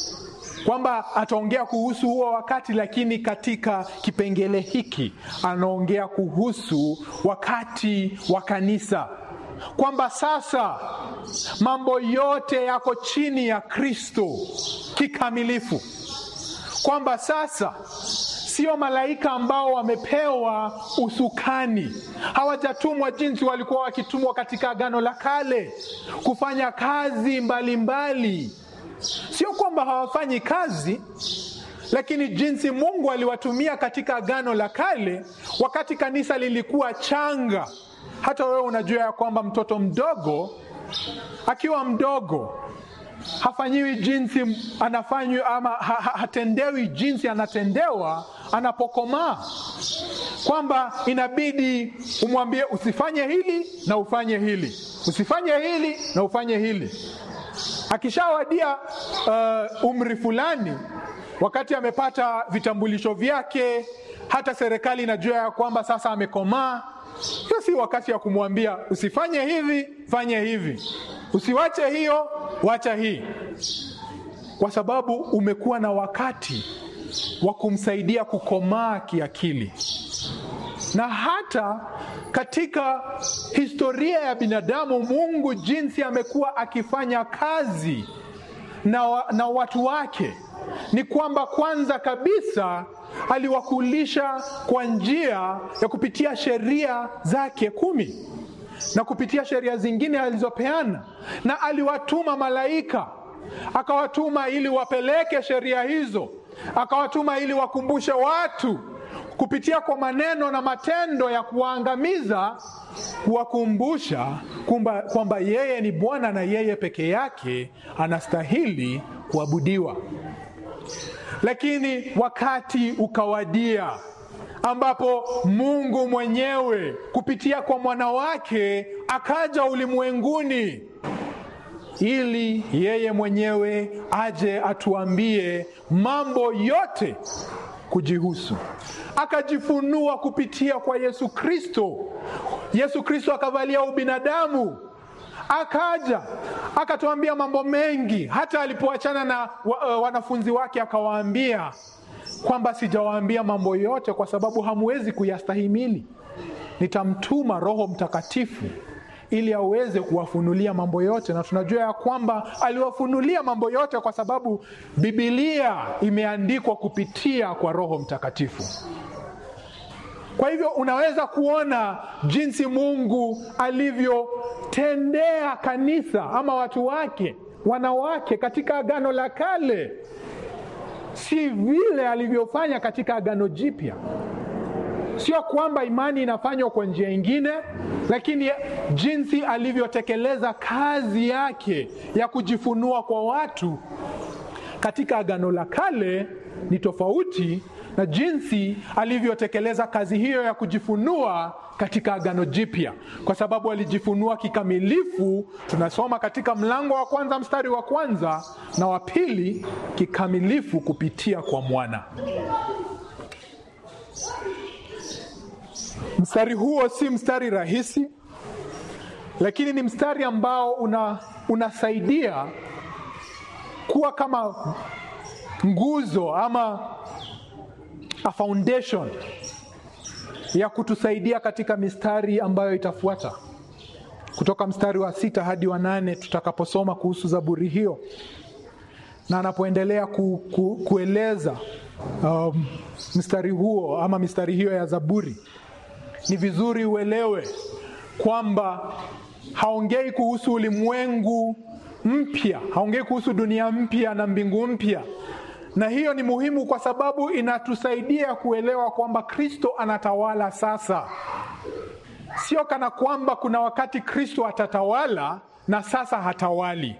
kwamba ataongea kuhusu huo wakati, lakini katika kipengele hiki anaongea kuhusu wakati wa kanisa, kwamba sasa mambo yote yako chini ya Kristo kikamilifu, kwamba sasa sio malaika ambao wamepewa usukani, hawajatumwa jinsi walikuwa wakitumwa katika Agano la Kale kufanya kazi mbalimbali mbali. Sio kwamba hawafanyi kazi, lakini jinsi Mungu aliwatumia katika Agano la Kale, wakati kanisa lilikuwa changa. Hata wewe unajua ya kwamba mtoto mdogo akiwa mdogo hafanyiwi jinsi anafanywa ama ha, ha, hatendewi jinsi anatendewa anapokomaa, kwamba inabidi umwambie usifanye hili na ufanye hili, usifanye hili na ufanye hili. Akishawadia uh, umri fulani, wakati amepata vitambulisho vyake, hata serikali inajua ya kwamba sasa amekomaa, hiyo si wakati ya kumwambia usifanye hivi, fanye hivi, usiwache hiyo, wacha hii, kwa sababu umekuwa na wakati wa kumsaidia kukomaa kiakili. Na hata katika historia ya binadamu, Mungu jinsi amekuwa akifanya kazi na, wa, na watu wake ni kwamba kwanza kabisa aliwakulisha kwa njia ya kupitia sheria zake kumi na kupitia sheria zingine alizopeana, na aliwatuma malaika, akawatuma ili wapeleke sheria hizo akawatuma ili wakumbushe watu kupitia kwa maneno na matendo ya kuwaangamiza, kuwakumbusha kwamba kwamba yeye ni Bwana na yeye peke yake anastahili kuabudiwa. Lakini wakati ukawadia ambapo Mungu mwenyewe kupitia kwa mwana wake akaja ulimwenguni ili yeye mwenyewe aje atuambie mambo yote kujihusu. Akajifunua kupitia kwa Yesu Kristo. Yesu Kristo akavalia ubinadamu, akaja akatuambia mambo mengi. Hata alipoachana na wa, uh, wanafunzi wake akawaambia kwamba sijawaambia mambo yote kwa sababu hamwezi kuyastahimili. Nitamtuma Roho Mtakatifu ili aweze kuwafunulia mambo yote, na tunajua ya kwamba aliwafunulia mambo yote kwa sababu Biblia imeandikwa kupitia kwa Roho Mtakatifu. Kwa hivyo unaweza kuona jinsi Mungu alivyotendea kanisa ama watu wake, wanawake katika Agano la Kale, si vile alivyofanya katika Agano Jipya. Sio kwamba imani inafanywa kwa njia ingine, lakini jinsi alivyotekeleza kazi yake ya kujifunua kwa watu katika Agano la Kale ni tofauti na jinsi alivyotekeleza kazi hiyo ya kujifunua katika Agano Jipya, kwa sababu alijifunua kikamilifu. Tunasoma katika mlango wa kwanza mstari wa kwanza na wa pili, kikamilifu kupitia kwa mwana. Mstari huo si mstari rahisi, lakini ni mstari ambao una, unasaidia kuwa kama nguzo ama a foundation ya kutusaidia katika mistari ambayo itafuata kutoka mstari wa sita hadi wa nane tutakaposoma kuhusu Zaburi hiyo, na anapoendelea ku, ku, kueleza um, mstari huo ama mistari hiyo ya Zaburi ni vizuri uelewe kwamba haongei kuhusu ulimwengu mpya, haongei kuhusu dunia mpya na mbingu mpya. Na hiyo ni muhimu kwa sababu inatusaidia kuelewa kwamba Kristo anatawala sasa, sio kana kwamba kuna wakati Kristo atatawala na sasa hatawali.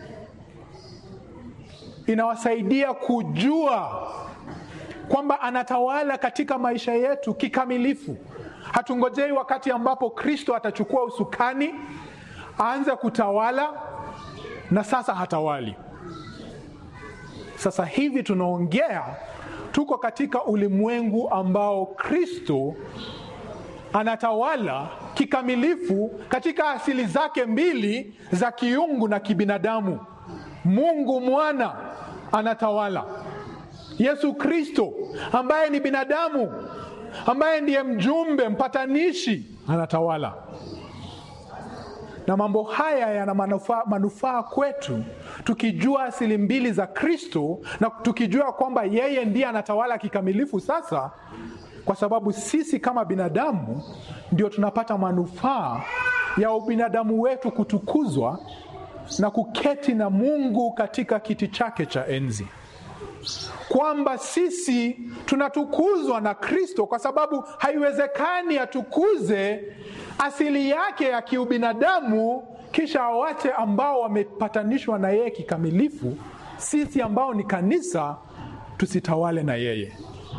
Inawasaidia kujua kwamba anatawala katika maisha yetu kikamilifu. Hatungojei wakati ambapo Kristo atachukua usukani aanze kutawala na sasa hatawali. Sasa hivi tunaongea, tuko katika ulimwengu ambao Kristo anatawala kikamilifu katika asili zake mbili za kiungu na kibinadamu. Mungu mwana anatawala, Yesu Kristo ambaye ni binadamu ambaye ndiye mjumbe mpatanishi anatawala, na mambo haya yana manufaa, manufaa kwetu tukijua asili mbili za Kristo na tukijua kwamba yeye ndiye anatawala kikamilifu sasa, kwa sababu sisi kama binadamu ndio tunapata manufaa ya ubinadamu wetu kutukuzwa na kuketi na Mungu katika kiti chake cha enzi kwamba sisi tunatukuzwa na Kristo kwa sababu haiwezekani atukuze asili yake ya kiubinadamu kisha awache ambao wamepatanishwa na yeye kikamilifu, sisi ambao ni kanisa tusitawale na yeye.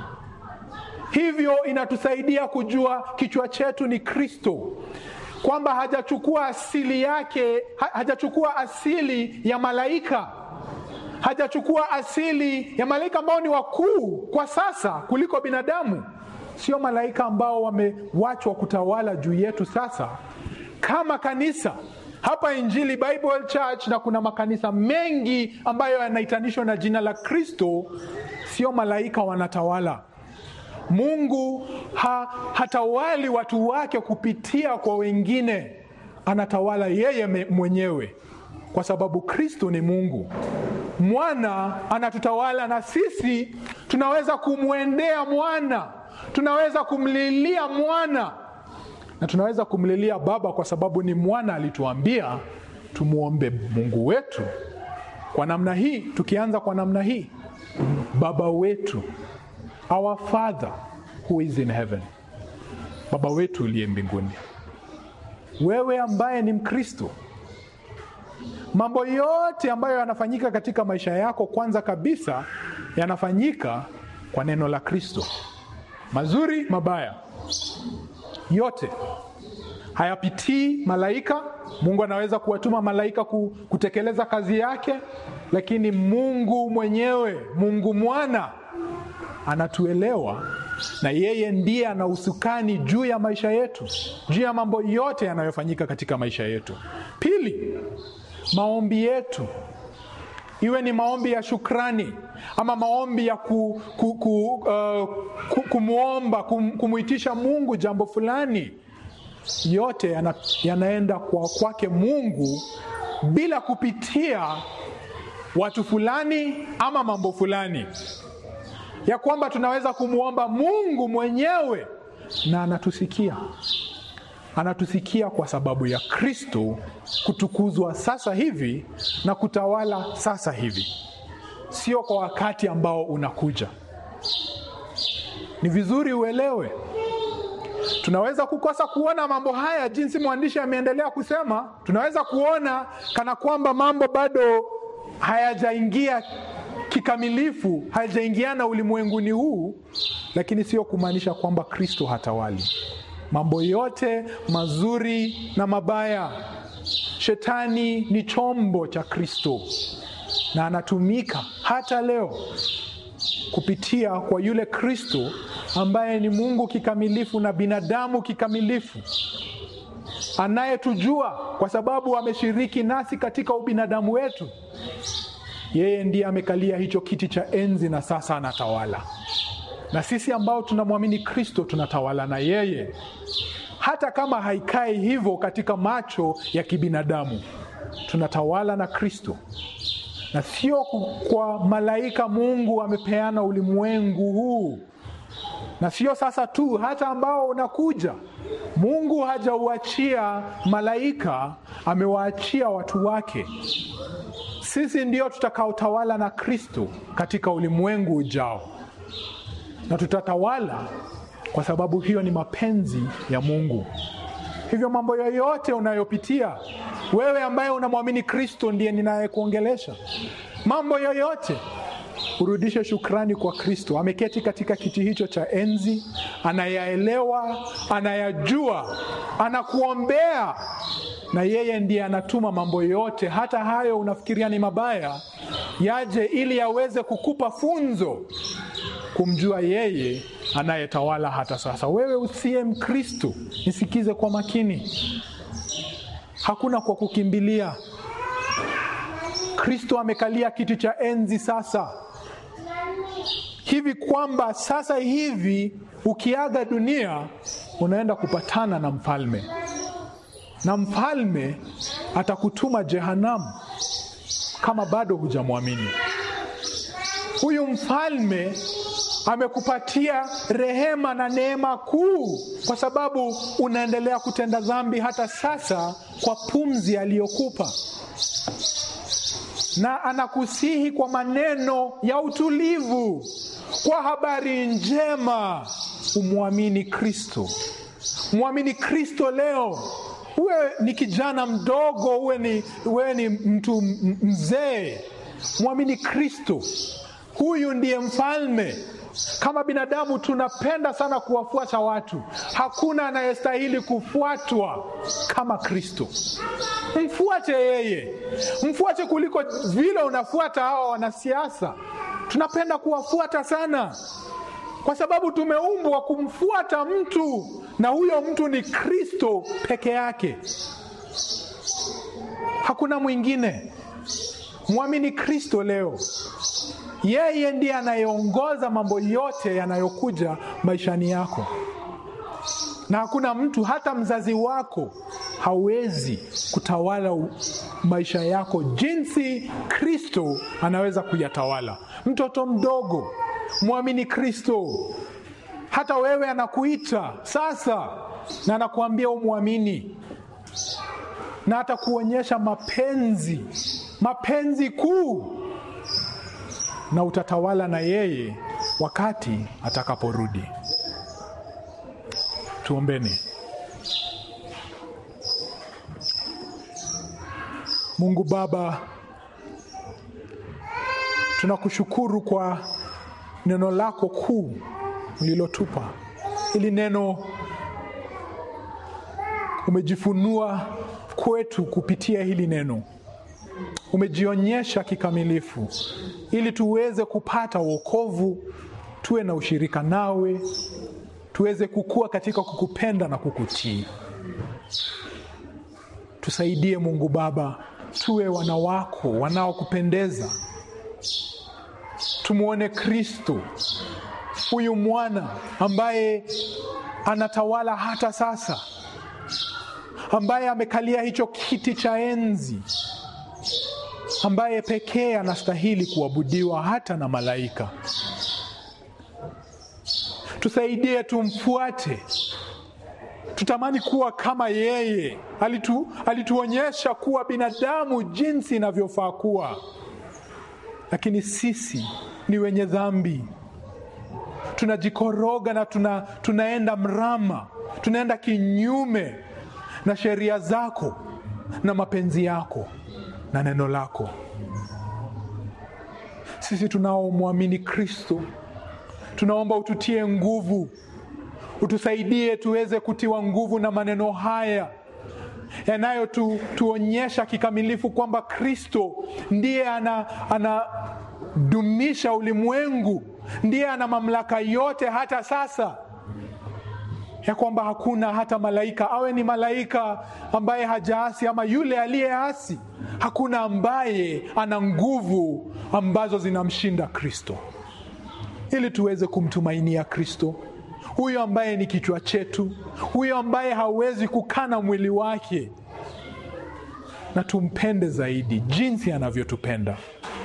Hivyo inatusaidia kujua kichwa chetu ni Kristo, kwamba hajachukua asili yake, hajachukua asili ya malaika hajachukua asili ya malaika ambao ni wakuu kwa sasa kuliko binadamu. Sio malaika ambao wamewachwa kutawala juu yetu sasa. Kama kanisa hapa Injili Bible Church, na kuna makanisa mengi ambayo yanaitanishwa na jina la Kristo, sio malaika wanatawala. Mungu ha, hatawali watu wake kupitia kwa wengine, anatawala yeye mwenyewe kwa sababu Kristo ni Mungu. Mwana anatutawala na sisi tunaweza kumwendea mwana, tunaweza kumlilia mwana na tunaweza kumlilia Baba kwa sababu ni mwana alituambia tumwombe Mungu wetu kwa namna hii. Tukianza kwa namna hii, baba wetu our father who is in heaven baba wetu uliye mbinguni wewe ambaye ni mkristo mambo yote ambayo yanafanyika katika maisha yako kwanza kabisa yanafanyika kwa neno la kristo mazuri mabaya yote hayapitii malaika mungu anaweza kuwatuma malaika kutekeleza kazi yake lakini mungu mwenyewe mungu mwana anatuelewa na yeye ndiye ana usukani juu ya maisha yetu juu ya mambo yote yanayofanyika katika maisha yetu pili maombi yetu iwe ni maombi ya shukrani ama maombi ya ku, ku, ku, uh, ku, kumwomba kum, kumwitisha mungu jambo fulani yote yana, yanaenda kwa kwake mungu bila kupitia watu fulani ama mambo fulani ya kwamba tunaweza kumwomba mungu mwenyewe na anatusikia anatusikia kwa sababu ya kristo kutukuzwa sasa hivi na kutawala sasa hivi sio kwa wakati ambao unakuja ni vizuri uelewe tunaweza kukosa kuona mambo haya jinsi mwandishi ameendelea kusema tunaweza kuona kana kwamba mambo bado hayajaingia kikamilifu hayajaingiana ulimwenguni huu lakini sio kumaanisha kwamba kristo hatawali mambo yote mazuri na mabaya shetani ni chombo cha kristo na anatumika hata leo kupitia kwa yule kristo ambaye ni mungu kikamilifu na binadamu kikamilifu anayetujua kwa sababu ameshiriki nasi katika ubinadamu wetu yeye ndiye amekalia hicho kiti cha enzi na sasa anatawala na sisi ambao tunamwamini kristo tunatawala na yeye hata kama haikai hivyo katika macho ya kibinadamu tunatawala na kristo na sio kwa malaika mungu amepeana ulimwengu huu na sio sasa tu hata ambao unakuja mungu hajauachia malaika amewaachia watu wake sisi ndio tutakaotawala na kristo katika ulimwengu ujao na tutatawala kwa sababu hiyo ni mapenzi ya mungu hivyo mambo yoyote unayopitia wewe ambaye unamwamini kristo ndiye ninayekuongelesha mambo yoyote urudishe shukrani kwa kristo ameketi katika kiti hicho cha enzi anayaelewa anayajua anakuombea na yeye ndiye anatuma mambo yote hata hayo unafikiria ni mabaya yaje ili aweze kukupa funzo kumjua yeye anayetawala hata sasa wewe usiye mkristo nisikize kwa makini hakuna kwa kukimbilia kristo amekalia kiti cha enzi sasa hivi kwamba sasa hivi ukiaga dunia unaenda kupatana na mfalme na mfalme atakutuma jehanamu kama bado hujamwamini huyu mfalme amekupatia rehema na neema kuu kwa sababu unaendelea kutenda dhambi hata sasa kwa pumzi aliyokupa na anakusihi kwa maneno ya utulivu kwa habari njema umwamini kristo mwamini kristo leo uwe ni kijana mdogo uwe ni, uwe ni mtu mzee mwamini kristo huyu ndiye mfalme kama binadamu tunapenda sana kuwafuata watu hakuna anayestahili kufuatwa kama kristo mfuate yeye mfuate kuliko vile unafuata hawa wanasiasa tunapenda kuwafuata sana kwa sababu tumeumbwa kumfuata mtu na huyo mtu ni kristo peke yake hakuna mwingine mwamini kristo leo yeye ndiye anayeongoza mambo yote yanayokuja maishani yako na hakuna mtu hata mzazi wako hawezi kutawala maisha yako jinsi kristo anaweza kuyatawala mtoto mdogo mwamini kristo hata wewe anakuita sasa na anakuambia umwamini na atakuonyesha mapenzi mapenzi kuu na utatawala na yeye wakati atakaporudi. Tuombeni. Mungu Baba, tunakushukuru kwa neno lako kuu ulilotupa. Hili neno umejifunua kwetu kupitia hili neno, umejionyesha kikamilifu ili tuweze kupata wokovu, tuwe na ushirika nawe, tuweze kukua katika kukupenda na kukutii. Tusaidie Mungu Baba, tuwe wana wako wanaokupendeza, tumwone Kristo huyu mwana ambaye anatawala hata sasa, ambaye amekalia hicho kiti cha enzi, ambaye pekee anastahili kuabudiwa hata na malaika. Tusaidie tumfuate, tutamani kuwa kama yeye. Alitu, alituonyesha kuwa binadamu jinsi inavyofaa kuwa, lakini sisi ni wenye dhambi tunajikoroga na tuna, tunaenda mrama, tunaenda kinyume na sheria zako na mapenzi yako na neno lako. Sisi tunaomwamini Kristo, tunaomba ututie nguvu, utusaidie tuweze kutiwa nguvu na maneno haya yanayotuonyesha kikamilifu kwamba Kristo ndiye ana, anadumisha ulimwengu ndiye ana mamlaka yote hata sasa, ya kwamba hakuna hata malaika, awe ni malaika ambaye hajaasi ama yule aliyeasi, hakuna ambaye ana nguvu ambazo zinamshinda Kristo, ili tuweze kumtumainia Kristo huyo ambaye ni kichwa chetu, huyo ambaye hawezi kukana mwili wake, na tumpende zaidi jinsi anavyotupenda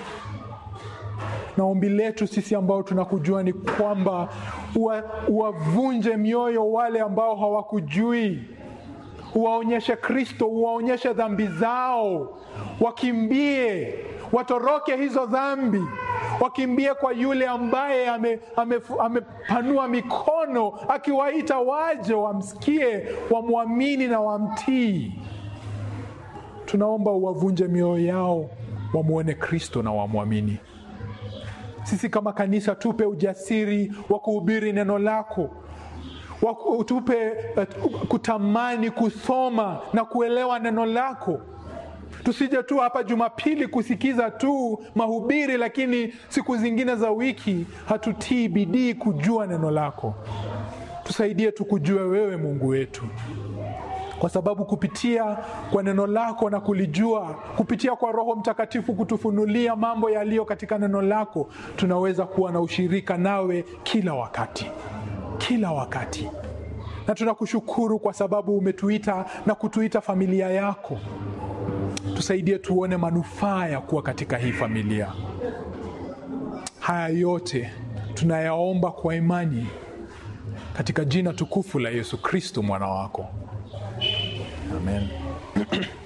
na ombi letu sisi ambao tunakujua ni kwamba uwavunje mioyo wale ambao hawakujui, uwaonyeshe Kristo, uwaonyeshe dhambi zao, wakimbie, watoroke hizo dhambi, wakimbie kwa yule ambaye amepanua ame, ame mikono akiwaita waje wamsikie, wamwamini na wamtii. Tunaomba uwavunje mioyo yao, wamwone Kristo na wamwamini. Sisi kama kanisa tupe ujasiri wa kuhubiri neno lako, tupe uh, kutamani kusoma na kuelewa neno lako. Tusije tu hapa Jumapili kusikiza tu mahubiri, lakini siku zingine za wiki hatutii bidii kujua neno lako. Tusaidie tukujue wewe Mungu wetu, kwa sababu kupitia kwa neno lako na kulijua, kupitia kwa Roho Mtakatifu kutufunulia mambo yaliyo katika neno lako, tunaweza kuwa na ushirika nawe kila wakati, kila wakati. Na tunakushukuru kwa sababu umetuita na kutuita familia yako. Tusaidie tuone manufaa ya kuwa katika hii familia. Haya yote tunayaomba kwa imani katika jina tukufu la Yesu Kristo mwana wako. Amen.